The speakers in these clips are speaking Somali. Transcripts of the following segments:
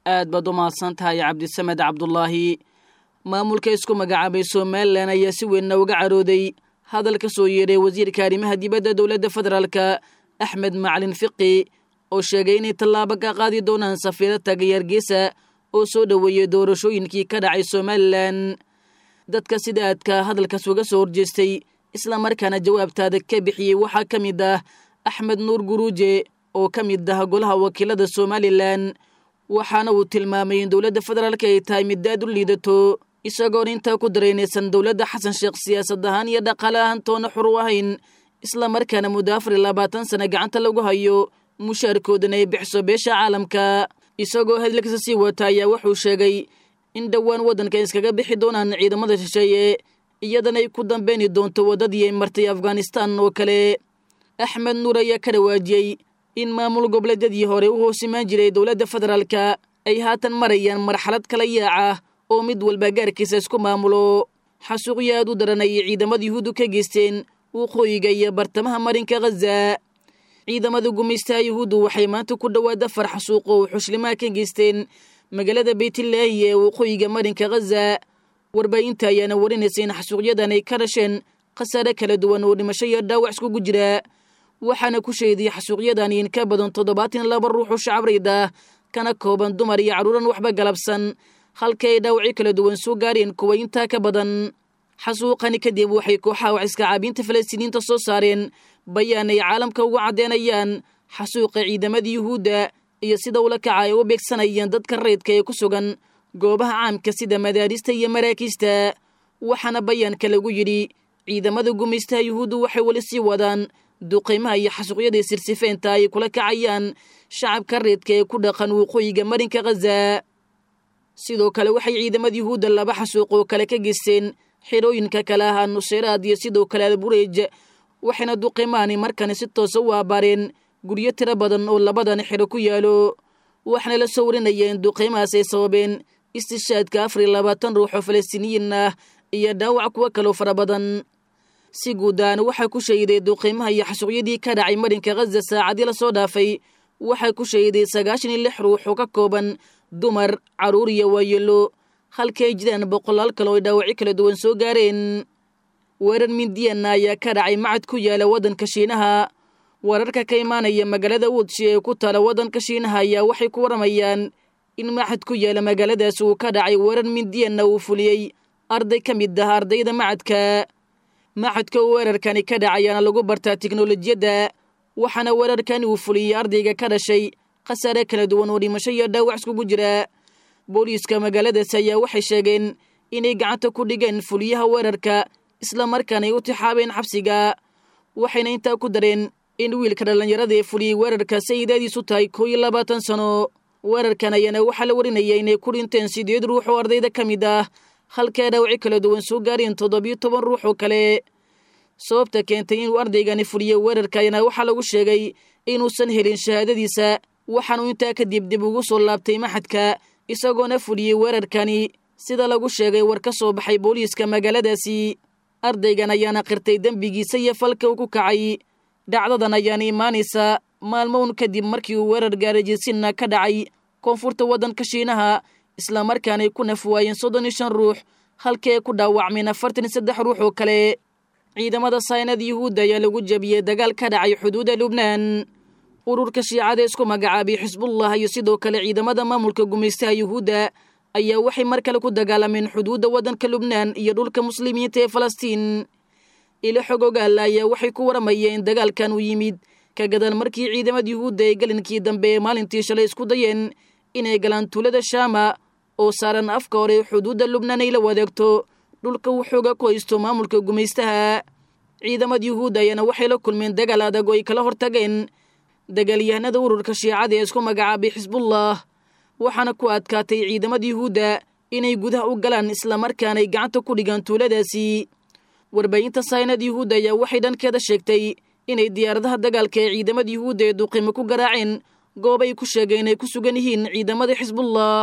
aad baad u mahadsan tahay cabdisamed cabdulaahi maamulka isku magacaabay somalilan ayaa si weynna uga carooday hadal ka soo yeedhay wasiirka arrimaha dibadda dowladda federaalka axmed macalin fiqi oo sheegay inay tallaabo ka qaadi doonaan safiiro tagay hargeysa oo soo dhoweeyey doorashooyinkii ka dhacay somalilan dadka sida aadka hadalkaas uga soo horjeestay islamarkaana jawaabtaada ka bixiyey waxaa ka mid ah axmed nuur guruuje oo ka mid ah golaha wakiilada somalilan waxaana uu tilmaamay in dowladda federaalka ay tahay mid aad u liidato isagoon intaa ku daraynaysan dowladda xasan sheekh siyaasad ahaan iyo dhaqaale ahaan toona xur u ahayn islamarkaana muddo afar iyo labaatan sana gacanta lagu hayo mushaarkoodana ay bixiso beesha caalamka isagoo hadalkiisa sii wata ayaa wuxuu sheegay in dhowaan waddanka iskaga bixi doonaan ciidamada shisheeye iyadana ay ku dambeyni doonto waddadii ay martay afghanistan oo kale axmed nuur ayaa ka dhawaajiyey in maamul goboleedyadii hore u hoosimaan jiray dowladda federaalka ay haatan marayaan marxalad kala yaaca oo mid walba gaarkiisa isku maamulo xasuuqyo aad u daran ayay ciidamada yuhuuddu ka geysteen waqooyiga iyo bartamaha marinka khaza ciidamada gumaystaha yuhuuddu waxay maanta ku dhowaad afar xasuuq oo xushlimaha ka geysteen magaalada beytlaahi ee waqooyiga marinka khaza warbaahinta ayaana warinaysa in xasuuqyadan ay ka dhasheen khasaare kala duwan oo dhimasho iyo dhaawac iskugu jira waxaana ku sheediyey xasuuqyadan in ka badan toddobaatan laba ruux oo shacabreyd ah kana kooban dumar iyo carruuran waxba galabsan halka ay dhaawacyo kala duwan soo gaareen kuwa intaa ka badan xasuuqani kadib waxay kooxaha wax iska caabiinta falastiiniinta soo saareen bayaan ay caalamka ugu caddeynayaan xasuuqa ciidamada yuhuudda iyo sida ula kaca ay u beegsanayeen dadka rayidka ee ku sugan goobaha caamka sida madaarista iyo maraakiista waxaana bayaanka lagu yidhi ciidamada gumaystaha yuhuuddu waxay weli sii wadaan duqaymaha iyo xasuuqyadii sirsifeenta ay kula kacayaan shacabka reedka ee ku dhaqan waqooyiga marinka khaza sidoo kale waxay ciidamada yuhuudda laba xasuuq oo kale ka geysteen xirooyinka kale ahaa nuseyraad iyo sidoo kale albureej waxayna duqaymaani markani si toosa u aabaareen guryo tiro badan oo labadan xiro ku yaalo waxaana la soo warinaya in duqaymahaas ay sababeen istishaadka afar iyo labaatan ruux oo falastiiniyiin ah iyo dhaawac kuwo kaloo fara badan si guud ahaan waxaa ku shahiday duqaymaha iyo xasuuqyadii ka dhacay marinka khaza saacadii lasoo dhaafay waxaa ku shahiday sagaashan iyo lix ruux oo ka kooban dumar carruur iyo waayeelo halka ay jiraan boqolaal kale oo ay dhaawacyo kala duwan soo gaareen weerar mindiyanna ayaa ka dhacay macad ku yaala waddanka shiinaha wararka ka imaanaya magaalada wudshi ee ku taala waddanka shiinaha ayaa waxay ku waramayaan in macad ku yaala magaaladaas uu ka dhacay weerar mindiyanna uu fuliyey arday ka mid ah ardayda macadka macadka uu weerarkani ka dhacayaana lagu bartaa tiknolojiyadda waxaana weerarkani uu fuliyey ardayga ka dhashay khasaare kala duwan oo dhimasho iyo dhaawac iskugu jira booliiska magaaladaas ayaa waxay sheegeen inay gacanta ku dhigeen fuliyaha weerarka islamarkaana ay u tixaabeen xabsiga waxayna intaa ku dareen in wiilka dhallinyarada ee fuliyey weerarka sayidaadiisu tahay koo iyo labaatan sano weerarkan ayaana waxaa la warinaya inay ku dhinteen sideed ruux oo ardayda ka mid ah halkaa dhaawaci kala duwan soo gaareen toddobiyo toban ruux oo kale sababta keentay inuu ardaygani fuliyo weerarka ayaana waxaa lagu sheegay inuusan helin shahaadadiisa waxaanuu intaa kadib dib ugu soo laabtay maxadka isagoona fuliyey weerarkani sida lagu sheegay war ka soo baxay booliiska magaaladaasi ardaygan ayaana qirtay dembigiisa iyo falka uu ku kacay dhacdadan ayaana imaanaysa maalmown kadib markii uu weerar gaarajirsinna ka dhacay koonfurta waddanka shiinaha islamarkaanay ku naf waayeen soddon iyo shan ruux halkii ay ku dhaawacmeen afartan iyo saddex ruux oo kale ciidamada saynada yuhuudda ayaa lagu jabiyey dagaal ka dhacay xuduudda lubnaan ururka shiicada isku magacaabay xisbullah iyo sidoo kale ciidamada maamulka gumaystaha yuhuudda ayaa waxay mar kale ku dagaalameen xuduudda waddanka lubnaan iyo dhulka muslimiinta ee falastiin ilo xog ogaala ayaa waxay ku waramayeen dagaalkan uu yimid ka gadaal markii ciidamada yuhuudda ay galinkii dambe ee maalintii shalay isku dayeen inay galaan tuulada shaama oo saaran afka hore xuduudda lubnaan ay la wadaagto dhulka uu xooga ku haysto maamulka gumaystaha ciidamada yuhuudda ayaana waxay la kulmeen dagaal adag oo ay kala hortageen dagaalyahanada ururka shiicada ee isku magacaabay xisbullah waxaana ku adkaatay ciidamada yuhuudda inay gudaha u galaan islamarkaana ay gacanta ku dhigaan tuuladaasi warbaahinta saynada yuhuudda ayaa waxay dhankeeda sheegtay inay diyaaradaha dagaalka ee ciidamada yuhuudda ee duqimo ku garaaceen goob ay ku sheegeen inay ku sugan yihiin ciidamada xisbullah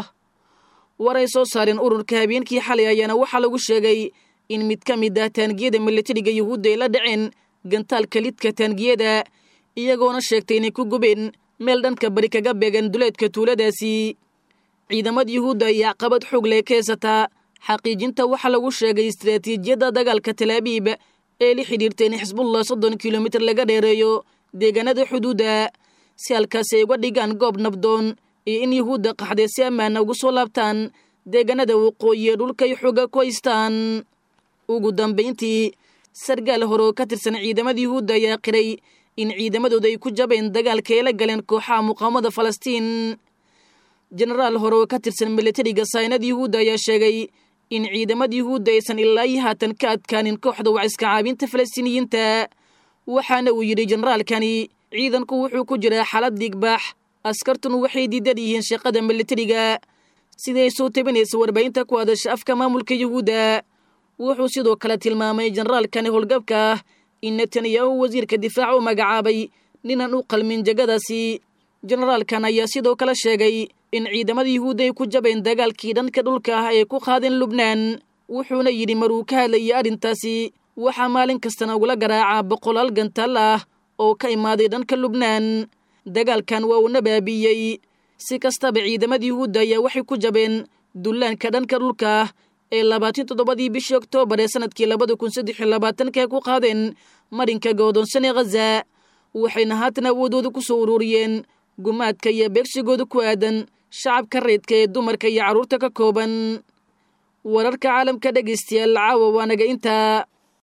war ay soo saareen ururka habeenkii xalay ayaana waxaa lagu sheegay in mid ka mid ah taangiyada milatariga yuhuudda ay la dhaceen gantaalka lidka taangiyada iyagoona sheegtay inay ku gubeen meel dhanka bari kaga beegan duleedka tuuladaasi ciidamada yuhuudda ayaa caqabad xoog leh ka haysataa xaqiijinta waxaa lagu sheegay istaraatiijiyadda dagaalka talaabiib ee la xidhiirta in xisbullah soddon kilomitir laga dheereeyo deegaanada xuduudda si halkaasi ay uga dhigaan goob nabdoon iyo in yuhuudda qaxday si ammaana ugu soo laabtaan deegaanada waqooyi ee dhulkay xooga ku haystaan ugu dambayntii sargaal hore oo ka tirsan ciidamada yuhuudda ayaa qiray in ciidamadooda ay ku jabeen dagaalka ay la galeen kooxaha muqaawamada falastiin jenaraal hore oo ka tirsan milatariga saynada yuhuudda ayaa sheegay in ciidamada yuhuudda aysan ilaa iyo haatan ka adkaanin kooxda waciska caabinta falastiiniyiinta waxaana uu yidhi jenaraalkani ciidanku wuxuu ku jiraa xaalad dhiigbaax askartun waxay diidan yihiin shaqada milatariga siday soo tabinaysa warbaahinta ku hadasha afka maamulka yuhuudda wuxuu sidoo kale tilmaamay jenaraalkani howlgabka ah in netanyahu wasiirka difaaca u magacaabay ninaan u qalmin jegadaasi jenaraalkan ayaa sidoo kale sheegay in ciidamada yuhuudda ay ku jabeen dagaalkii dhanka dhulka ah ee ku qaadeen lubnaan wuxuuna yidhi maruu ka hadlayay arrintaasi waxaa maalin kastana ugula garaacaa boqolaal gantaal ah oo ka imaaday dhanka lubnaan dagaalkan waa uuna baabiiyey si kastaba ciidamada yuhuudda ayaa waxay ku jabeen dullaanka dhanka dhulka ah ee labaatan toddobadii bishii oktoobar ee sanadkii labada kun saddex iyo labaatanka ku qaadeen marinka go'doonsan ee khaza waxayna haatan awoodooda ku soo ururiyeen gumaadka iyo beegsigooda ku aadan shacabka reydka ee dumarka iyo carruurta ka kooban wararka caalamka dhegaystayaal caawa waanaga intaa